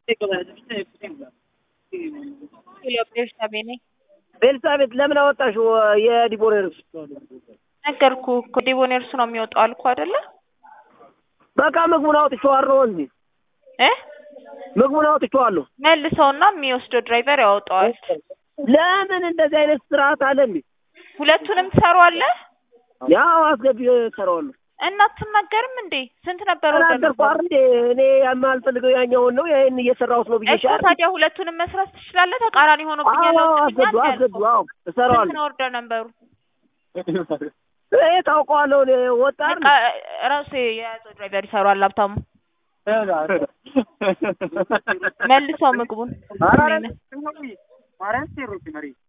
ቤርሳቤ ነኝ። ቤልሳቤት ለምን አወጣሽው የዲቦኔርስ? ነገርኩህ እኮ ዲቦኔርስ ነው የሚወጣው አልኩህ አይደለ? በቃ ምግቡን አውጥቼዋለሁ እንጂ እ ምግቡን አውጥቼዋለሁ። መልሰውና የሚወስደው ድራይቨር ያወጣዋል። ለምን እንደዚህ አይነት ስርዓት አለ እንዴ? ሁለቱንም ትሰሯዋለህ ያው አስገቢ እሰራዋለሁ። እና አትናገርም እንዴ? ስንት ነበር ወደ ተናገርኩ አይደል እንዴ? እኔ የማልፈልገው ያኛውን ነው ይሄን እየሰራሁት ነው እኮ ብዬሻል። ታዲያ ሁለቱንም መስራት ትችላለህ። ተቃራኒ ሆኖብኛል። አዎ አስገዱ አስገዱ። አዎ እሰራዋለሁ። ስንት ነው ኦርደር ነበሩ? ይሄ ታውቀዋለሁ። እኔ ወጣ በቃ ራሱ የያዘው ድራይቨር ይሰሯል። ሀብታሙ መልሰው ምግቡን ኧረ እኔ ነኝ።